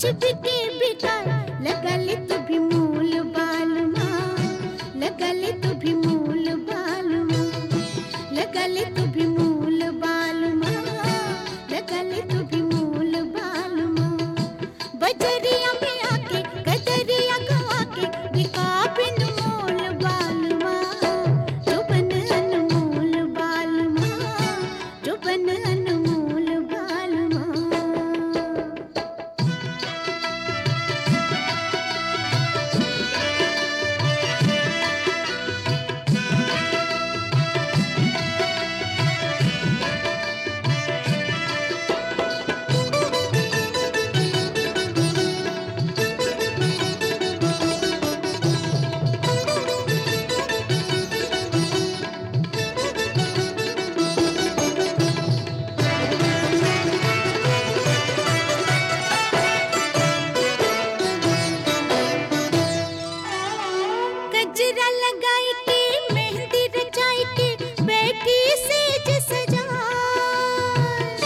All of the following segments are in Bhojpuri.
कुछ बिके बिकार लगले तू भी मूल बाल माँ लगले तू भी मूल बाल माँ लगले तू भी मूल बाल माँ लगले तू भी मूल बाल माँ बजरिया में आके कजरिया गवा के बिका बिन मोल बाल माँ जो बन अनमोल बाल माँ जो बन अनमोल बाल माँ गजरा लगाई के मेहंदी रचाई के बैठी सेज सजाए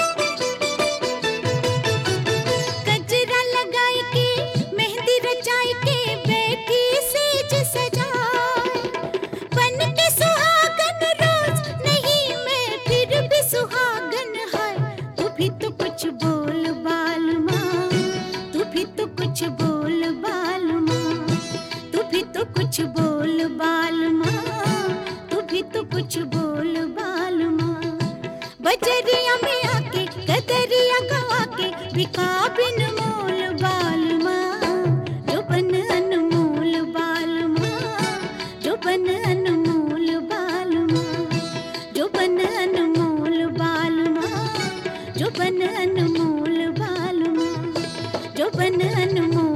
गजरा लगाई के मेहंदी रचाई के बैठी सेज सजाए बन के सुहागन रोज नहीं मैं फिर भी सुहागन है तू भी तो कुछ बोल बाल माँ तू भी तो कुछ बोल बाल माँ तू भी तो कुछ बोल बाल माँ तू भी तो कुछ बोल बाल माँ बजरिया में आके कदरिया गवा के बिका बिन मोल बाल माँ जो बन अनमोल बाल माँ जो बन अनमोल बाल माँ जो बन अनमोल बाल माँ जो बन अनमोल बाल माँ जो बन अनमोल